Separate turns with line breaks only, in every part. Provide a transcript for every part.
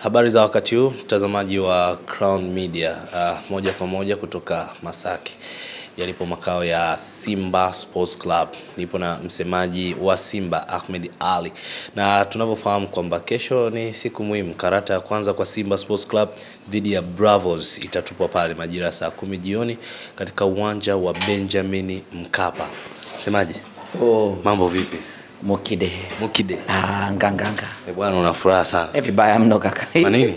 Habari za wakati huu mtazamaji wa Crown Media, uh, moja kwa moja kutoka Masaki yalipo makao ya Simba Sports Club. Nipo na msemaji wa Simba Ahmed Ali, na tunavyofahamu kwamba kesho ni siku muhimu. Karata ya kwanza kwa Simba Sports Club dhidi ya Bravos itatupwa pale majira ya saa kumi jioni katika uwanja wa Benjamin Mkapa. Msemaji,
Oh,
mambo vipi?
Mukide.
Mukide
Ah, nganganga.
Eh, bwana, una furaha sana
Eh, vibaya mno kaka.
kwa nini?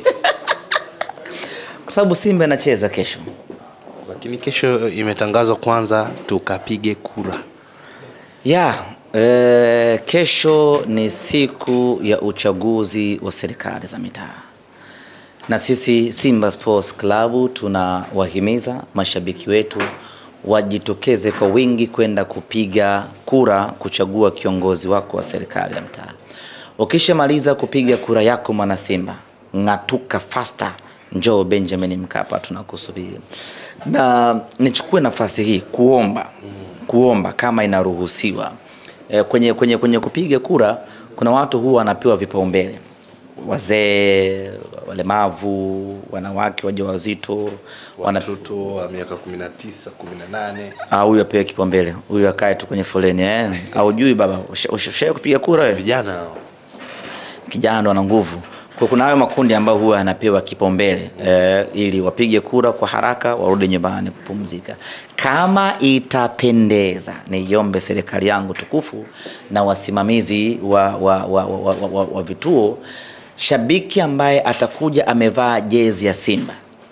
Kwa sababu Simba inacheza kesho.
Lakini kesho imetangazwa kwanza tukapige kura.
Ya, eh, kesho ni siku ya uchaguzi wa serikali za mitaa. Na sisi Simba Sports Club tunawahimiza mashabiki wetu wajitokeze kwa wingi kwenda kupiga kura kuchagua kiongozi wako wa serikali ya mtaa. Ukishamaliza kupiga kura yako mwana Simba, ng'atuka faster, njoo Benjamin Mkapa, tunakusubiri. Na nichukue nafasi hii kuomba kuomba kama inaruhusiwa e, kwenye, kwenye, kwenye kupiga kura kuna watu huwa wanapewa vipaumbele wazee, walemavu, wanawake wajawazito, wana
Watoto wa miaka 19, 18.
Ah, huyu apewe kipaumbele, huyu akae tu kwenye foleni eh. Haujui baba, usha- usha- ushawahi kupiga kura wewe?
Vijana hao.
Kijana ndo ana nguvu. Kwa kuna hayo makundi ambayo huwa yanapewa kipaumbele eh, ili wapige kura kwa haraka warudi nyumbani kupumzika. Kama itapendeza, niiombe serikali yangu tukufu na wasimamizi wa, wa, wa, wa, wa, wa, wa vituo, shabiki ambaye atakuja amevaa jezi ya Simba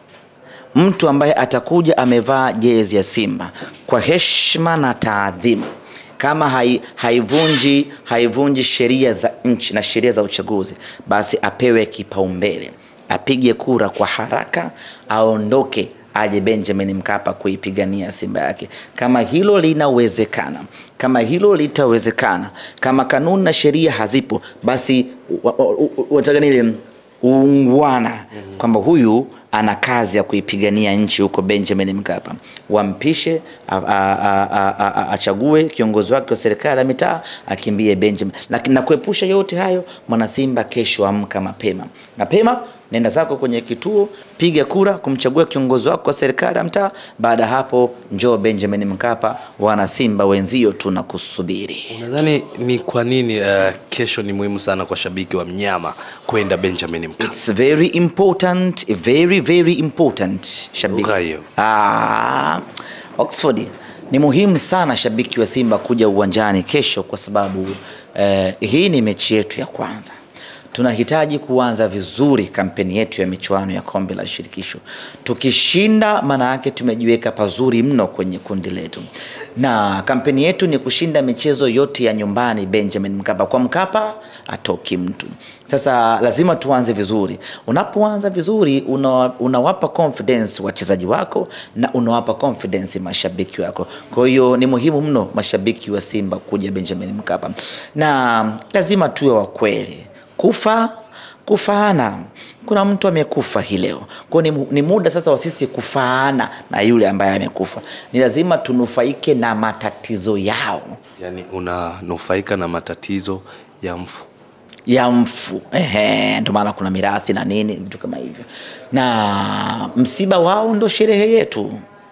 mtu ambaye atakuja amevaa jezi ya Simba kwa heshima na taadhima, kama hai, haivunji haivunji sheria za nchi na sheria za uchaguzi, basi apewe kipaumbele, apige kura kwa haraka, aondoke aje Benjamin Mkapa kuipigania Simba yake. Kama hilo linawezekana, kama hilo litawezekana, kama kanuni na sheria hazipo, basi wa- wa- wa- wataka nini uungwana kwamba huyu ana kazi ya kuipigania nchi huko Benjamin Mkapa, wampishe a- a- a- a- a- a- achague kiongozi wake wa serikali ya mitaa akimbie Benjamin. Lakini na kuepusha yote hayo, mwana Simba, kesho amka mapema mapema, nenda zako kwenye kituo, piga kura kumchagua kiongozi wako wa serikali ya mtaa. Baada ya hapo, njoo Benjamin Mkapa, wana Simba wenzio, tunakusubiri.
Unadhani ni kwa nini uh, kesho ni muhimu sana kwa shabiki wa mnyama kwenda Benjamin Mkapa?
It's very important, very very important shabiki.
Lugha hiyo.
Ah, Oxford ni muhimu sana shabiki wa Simba kuja uwanjani kesho kwa sababu eh, hii ni mechi yetu ya kwanza. Tunahitaji kuanza vizuri kampeni yetu ya michuano ya kombe la shirikisho. Tukishinda, maana yake tumejiweka pazuri mno kwenye kundi letu, na kampeni yetu ni kushinda michezo yote ya nyumbani Benjamin Mkapa. Kwa Mkapa atoki mtu. Sasa lazima tuanze vizuri. Unapoanza vizuri, una, unawapa confidence wachezaji wako na unawapa confidence mashabiki wako. Kwa hiyo ni muhimu mno mashabiki wa Simba kuja Benjamin Mkapa, na lazima tuwe wa kweli. Kufa kufaana, kuna mtu amekufa hii leo, kwa hiyo ni, ni muda sasa wa sisi kufaana na yule ambaye amekufa. Ni lazima tunufaike na matatizo yao
Yaani unanufaika na matatizo ya mfu.
ya mfu ehe, ndio maana kuna mirathi na nini vitu kama hivyo, na msiba wao ndo sherehe yetu.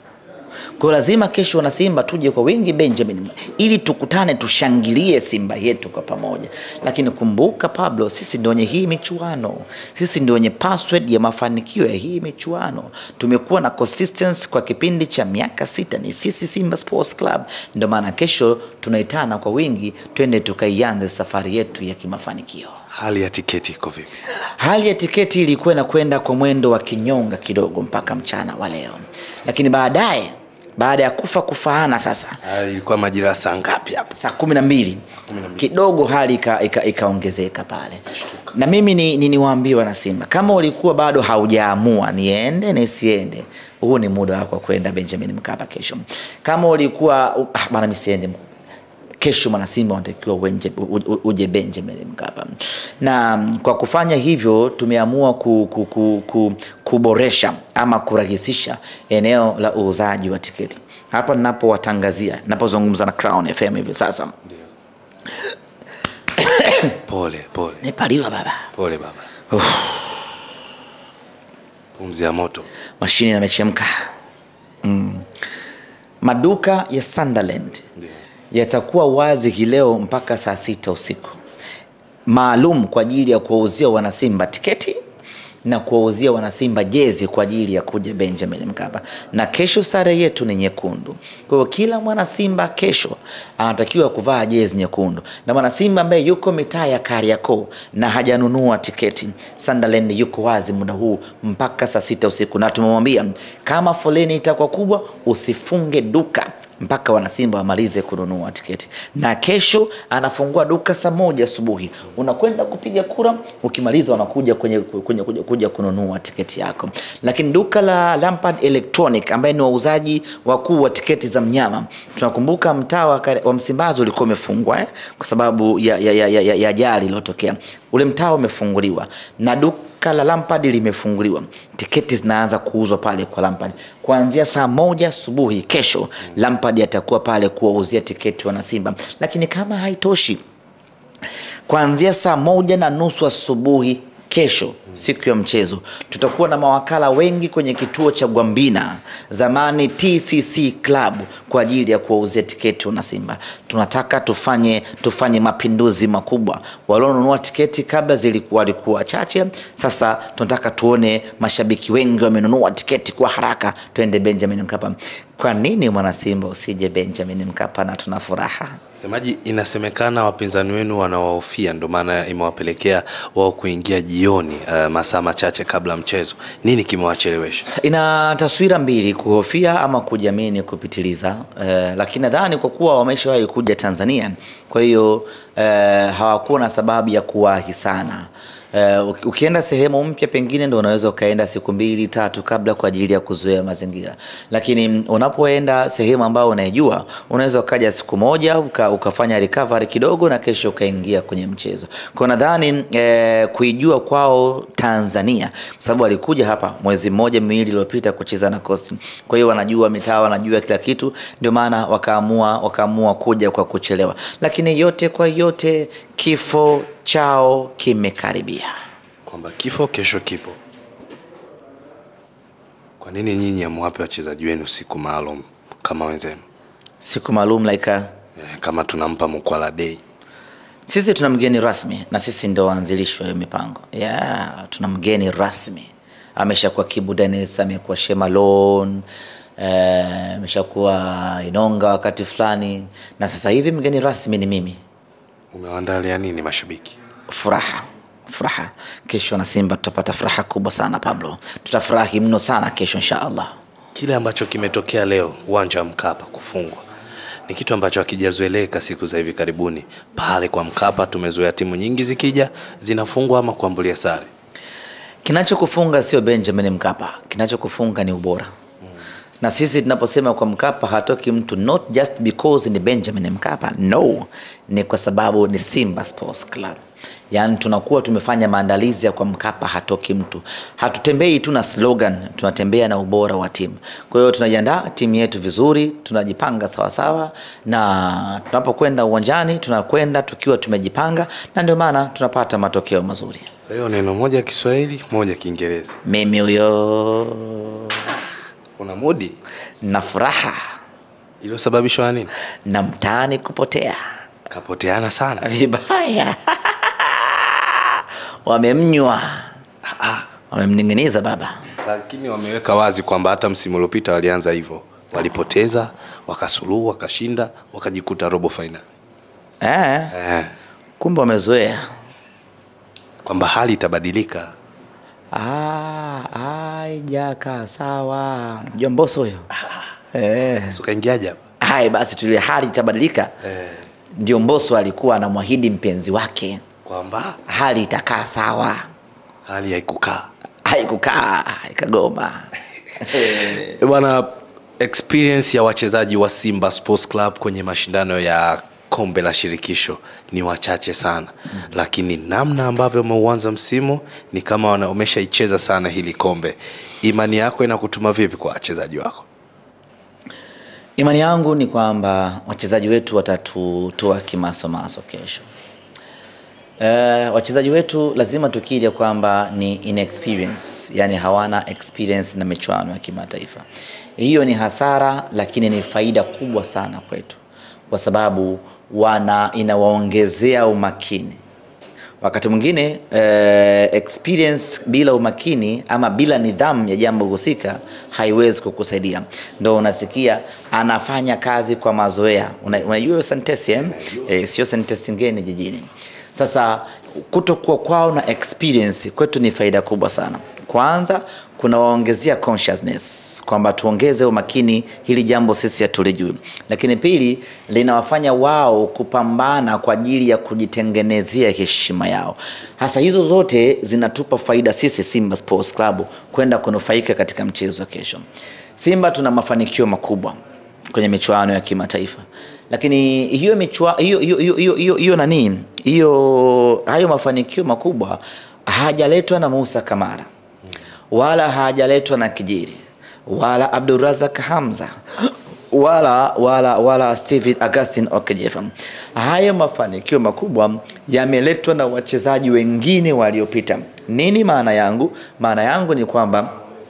Kwa hiyo lazima kesho wana Simba tuje kwa wingi Benjamin, ili tukutane tushangilie Simba yetu kwa pamoja. Lakini kumbuka Pablo, sisi ndio wenye hii michuano, sisi ndio wenye password ya mafanikio ya hii michuano. Tumekuwa na consistency kwa kipindi cha miaka sita, ni sisi Simba Sports Club. Ndio maana kesho tunaitana kwa wingi, twende tukaianze safari yetu ya kimafanikio.
Hali ya tiketi iko vipi?
Hali ya tiketi ilikuwa inakwenda kwa mwendo wa kinyonga kidogo mpaka mchana wa leo, lakini baadaye baada ya kufa kufaana sasa
Ah, ilikuwa majira ya saa ngapi hapa?
saa kumi na mbili kidogo hali ika- ika- ikaongezeka pale, na mimi ni, ni niwaambie wana Simba, kama ulikuwa bado haujaamua niende nisiende, huu ni muda wako wa kwenda Benjamin Mkapa kesho. Kama ulikuwa ah, bana mimi siende kesho mwana Simba wanatakiwa uenje- u- u- uje Benjamin Mkapa, na mm, kwa kufanya hivyo tumeamua ku, ku, ku, ku, kuboresha ama kurahisisha eneo la uuzaji wa tiketi hapa ninapowatangazia, ninapozungumza na Crown FM hivi sasa.
Pole pole
Nimepaliwa baba.
pole baba. Pumzi ya moto.
mashine yamechemka mm. maduka ya Sunderland yatakuwa wazi hii leo mpaka saa sita usiku maalum kwa ajili ya kuwauzia wanasimba tiketi na kuwauzia wanasimba jezi kwa ajili ya kuja Benjamin Mkapa. Na kesho sare yetu ni nyekundu, kwa hiyo kila mwanasimba kesho anatakiwa kuvaa jezi nyekundu, na mwanasimba ambaye yuko mitaa ya Kariakoo na hajanunua tiketi, Sunderland yuko wazi muda huu mpaka saa sita usiku, na tumemwambia kama foleni itakuwa kubwa, usifunge duka mpaka wanasimba wamalize kununua tiketi, na kesho anafungua duka saa moja asubuhi. Unakwenda kupiga kura, ukimaliza wanakuja kwenye, kwenye, kuja, kuja kununua tiketi yako. Lakini duka la Lampard Electronic ambaye ni wauzaji wakuu wa tiketi za mnyama, tunakumbuka mtaa wa Kare- wa Msimbazi ulikuwa umefungwa eh, kwa sababu ya, ya, ya, ya, ya, ya ajali iliyotokea. Ule mtaa umefunguliwa na duka la Lampard limefunguliwa. Tiketi zinaanza kuuzwa pale kwa Lampard kuanzia saa moja asubuhi kesho. Lampard atakuwa pale kuwauzia tiketi wanasimba, lakini kama haitoshi, kuanzia saa moja na nusu asubuhi kesho siku ya mchezo tutakuwa na mawakala wengi kwenye kituo cha Gwambina zamani TCC Club kwa ajili ya kuwauzia tiketi wana Simba. Tunataka tufanye tufanye mapinduzi makubwa. Walionunua tiketi kabla zilikuwa walikuwa chache, sasa tunataka tuone mashabiki wengi wamenunua tiketi kwa haraka, twende Benjamin Mkapa. Kwa nini mwana Simba usije Benjamin Mkapa? Na tuna furaha
Semaji, inasemekana wapinzani wenu wanawahofia, ndio maana imewapelekea wao kuingia jioni, uh, masaa machache kabla mchezo. Nini kimewachelewesha?
ina taswira mbili, kuhofia ama kujiamini kupitiliza. Eh, lakini nadhani kwa kuwa wameshawahi kuja Tanzania, kwa hiyo eh, hawakuwa na sababu ya kuwahi sana. Eh, uki- ukienda sehemu mpya pengine ndo unaweza ukaenda siku mbili tatu kabla kwa ajili ya kuzoea mazingira, lakini unapoenda sehemu ambayo unaijua unaweza ukaja siku moja uka, ukafanya recovery kidogo na kesho ukaingia kwenye mchezo. Kwa nadhani eh, kuijua kwao Tanzania kwa sababu walikuja hapa mwezi mmoja miwili iliyopita kucheza na Coast. Kwa hiyo wanajua mitaa, wanajua kila kitu, ndio maana wakaamua wakaamua kuja kwa kuchelewa, lakini yote kwa yote kifo chao kimekaribia.
Kwamba kifo kesho kipo. Kwa nini nyinyi amwape wachezaji wenu siku maalum kama wenzenu?
Siku maalum like uh,
Eh, kama tunampa Mkwala Day.
sisi tuna mgeni rasmi na sisi ndio waanzilishi wa hiyo mipango yeah, tuna mgeni rasmi ameshakuwa Kibu Dennis, amekuwa Shemalon eh, ameshakuwa Inonga wakati fulani, na sasa hivi mgeni rasmi ni mimi.
Umewaandalia nini mashabiki?
Furaha, furaha. Kesho na Simba tutapata furaha kubwa sana Pablo, tutafurahi mno sana kesho insha Allah.
Kile ambacho kimetokea leo uwanja wa Mkapa kufungwa ni kitu ambacho hakijazoeleka siku za hivi karibuni. Pale kwa Mkapa tumezoea timu nyingi zikija zinafungwa ama kuambulia sare.
Kinachokufunga sio Benjamin Mkapa, kinachokufunga ni ubora. Na sisi tunaposema kwa Mkapa hatoki mtu, not just because ni Benjamin Mkapa, no, ni kwa sababu ni Simba Sports Club. Yaani tunakuwa tumefanya maandalizi ya kwa Mkapa hatoki mtu. Hatutembei tu na slogan, tunatembea na ubora wa timu. Kwa hiyo tunajiandaa timu yetu vizuri, tunajipanga sawasawa, na tunapokwenda uwanjani tunakwenda tukiwa tumejipanga, na ndio maana tunapata matokeo mazuri.
Leo neno moja Kiswahili, moja Kiingereza.
Mimi huyo
Una mudi
na furaha
iliyosababishwa na nini?
na mtaani kupotea
Kapoteana sana.
vibaya wamemnywa wamemning'iniza baba
Lakini wameweka wazi kwamba hata msimu uliopita walianza hivyo, walipoteza, wakasuluhu, wakashinda, wakajikuta robo fainali.
eh,
Eh,
kumbe wamezoea
kwamba hali itabadilika.
Ah, haijakaa sawa najua mboso huyo eh.
Si ukaingiaje hapa?
hai basi tulie hali itabadilika ndio mboso alikuwa anamwahidi mpenzi wake
Kwamba
hali itakaa sawa
hali haikukaa.
haikukaa ikagoma
Eh, Bwana, experience ya wachezaji wa Simba Sports Club kwenye mashindano ya kombe la shirikisho ni wachache sana mm. Lakini namna ambavyo umeuanza msimu ni kama wana- umeshaicheza sana hili kombe. Imani yako inakutuma vipi kwa wachezaji wako?
Imani yangu ni kwamba wachezaji wetu watatutoa kimasomaso kesho. Uh, wachezaji wetu lazima tukiri kwamba ni inexperience, yani hawana experience na michuano ya kimataifa. Hiyo ni hasara, lakini ni faida kubwa sana kwetu, kwa sababu wana inawaongezea umakini wakati mwingine eh, experience bila umakini ama bila nidhamu ya jambo husika haiwezi kukusaidia. Ndo unasikia anafanya kazi kwa mazoea. Una- Unajua hiyo sentensi eh? Eh, sio sentensi ngeni jijini. Sasa kutokuwa kwao na experience kwetu ni faida kubwa sana. Kwanza kunawaongezea consciousness kwamba tuongeze umakini, hili jambo sisi hatulijui. Lakini pili, linawafanya wao kupambana kwa ajili ya kujitengenezea heshima yao. Hasa hizo zote zinatupa faida sisi Simba Sports Club kwenda kunufaika katika mchezo wa kesho. Simba tuna mafanikio makubwa kwenye michuano ya kimataifa lakini hiyo michua, hiyo, hiyo, hiyo, hiyo, hiyo, hiyo nani hiyo hayo mafanikio makubwa hajaletwa na Musa Kamara wala hajaletwa na Kijiri wala Abdurazak Hamza wala wala wala Steven Augustin Okejefa. Haya mafanikio makubwa yameletwa na wachezaji wengine waliopita. Nini maana yangu? Maana yangu ni kwamba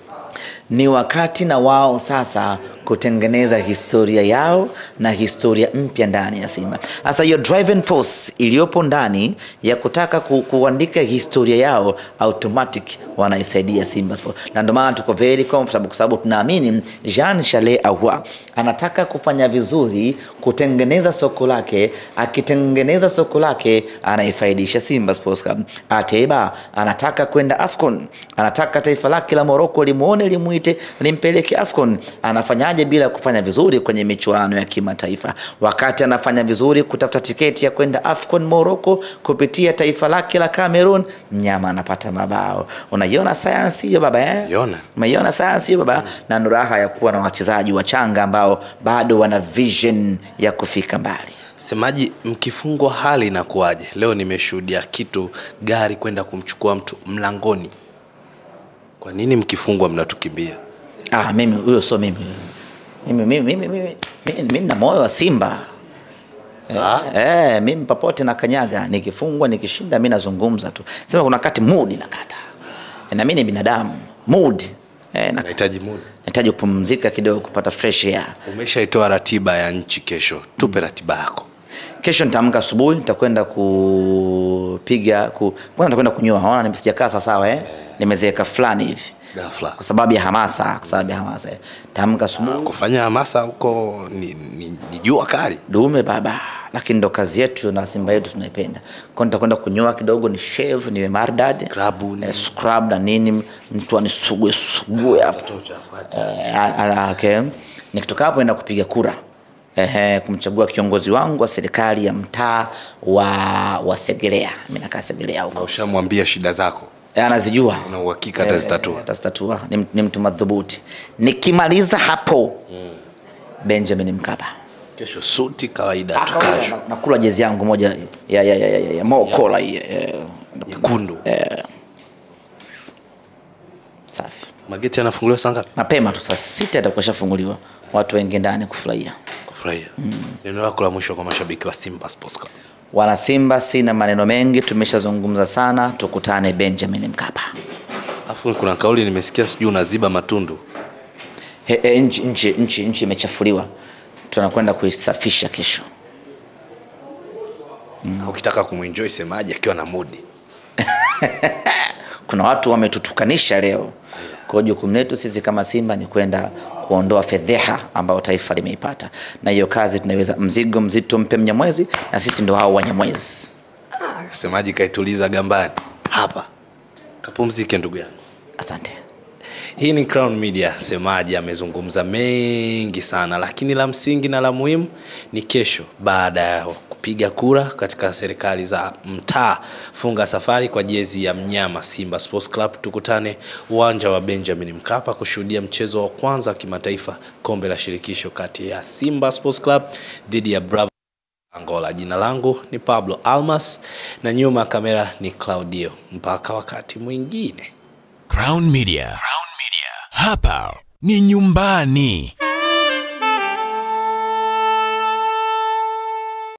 ni wakati na wao sasa kutengeneza historia yao na historia mpya ndani ya Simba. Sasa hiyo driving force iliyopo ndani ya kutaka ku, kuandika historia yao automatic wanaisaidia Simba Sport, na ndio maana tuko very comfortable kwa sababu tunaamini Jean Charles Ahoua anataka kufanya vizuri, kutengeneza soko lake. Akitengeneza soko lake, anaifaidisha Simba Sports Club. Ateba anataka kwenda AFCON, anataka taifa lake la Morocco limuone, limuite, limpeleke AFCON. Anafanyaje bila kufanya vizuri kwenye michuano ya kimataifa? Wakati anafanya vizuri kutafuta tiketi ya kwenda AFCON Morocco kupitia taifa lake la Cameroon, mnyama anapata mabao. Unaiona sayansi hiyo baba eh?
Iona.
Umeiona sayansi hiyo baba, na ndo raha ya kuwa na wachezaji wachanga ambao bado wana vision ya kufika mbali.
Semaji, mkifungwa hali inakuwaje? Leo nimeshuhudia kitu, gari kwenda kumchukua mtu mlangoni. Kwa nini mkifungwa mnatukimbia?
Ah, mimi huyo sio mimi. Mimi mimi mimi mimi mimi mimi na moyo wa Simba.
Ah?
Eh, mimi popote na kanyaga, nikifungwa nikishinda, mimi nazungumza tu. Sema kuna wakati mood inakata. Eh, na mimi ni binadamu. Mood. Eh, na
Nahitaji muda.
nahitaji kupumzika kidogo kupata fresh air.
Umeshaitoa ratiba ya nchi kesho, tupe ratiba yako.
Kesho nitaamka asubuhi, nitakwenda kupiga ku, kwanza nitakwenda kunyoa. Unaona nime- sijakaa sawa sawa eh? Nimezeeka fulani hivi.
Ghafla
Kwa sababu ya hamasa, kwa sababu ya hamasa. eh. Nitaamka asubuhi
kufanya hamasa huko ni, ni, ni jua kali.
dume baba, lakini ndo kazi yetu na Simba yetu tunaipenda. Kwa nitakwenda kunyoa kidogo, ni shave, niwe maridadi,
Scrub ni-
eh, scrub na nini, mtu anisugue sugue hapo Eh, a- a- okay. Nikitoka hapo enda kupiga kura Ehe, kumchagua kiongozi wangu wa serikali ya mtaa wa, wa Segerea. Mimi nakaa Segerea
Na
huko,
ushamwambia shida zako,
Eh, anazijua
una uhakika atazitatua?
atazitatua. Ni, m- ni mtu madhubuti. Nikimaliza hapo Benjamin Mkapa
Kesho suti kawaida tu, kasho
Na- nakula jezi yangu moja ya, ya, ya, ya, ya, ya Mo Kola hii eh,
nyekundu.
safi.
Mageti yanafunguliwa saa ngapi?
Mapema tu saa sita itakuwa shafunguliwa, watu wengi ndani kufurahia.
Kufurahia. Neno lako la mwisho kwa mashabiki wa Simba Sports Club.
Wana Simba, sina maneno mengi, tumeshazungumza sana, tukutane Benjamin Mkapa.
Alafu kuna kauli nimesikia, sijui unaziba matundu.
He, he, nchi, nchi, nchi, nchi imechafuliwa, tunakwenda kuisafisha kesho.
Ukitaka kumwenjoy semaji akiwa na mudi.
Kuna watu wametutukanisha leo. Kwa hiyo jukumu letu sisi kama Simba ni kwenda kuondoa fedheha ambayo taifa limeipata, na hiyo kazi tunaweza, mzigo mzito mpe Mnyamwezi, na sisi ndo hao Wanyamwezi.
Semaji kaituliza gambani hapa, kapumzike ndugu yangu.
Asante.
Hii ni Crown Media. Semaji amezungumza mengi sana, lakini la msingi na la muhimu ni kesho, baada ya kupiga kura katika serikali za mtaa, funga safari kwa jezi ya mnyama Simba Sports Club. Tukutane uwanja wa Benjamin Mkapa kushuhudia mchezo wa kwanza wa kimataifa kombe la shirikisho kati ya Simba Sports Club dhidi ya Bravo Angola. Jina langu ni Pablo Almas na nyuma ya kamera ni Claudio. Mpaka wakati mwingine.
Crown Media. Crown Media. Hapa ni nyumbani.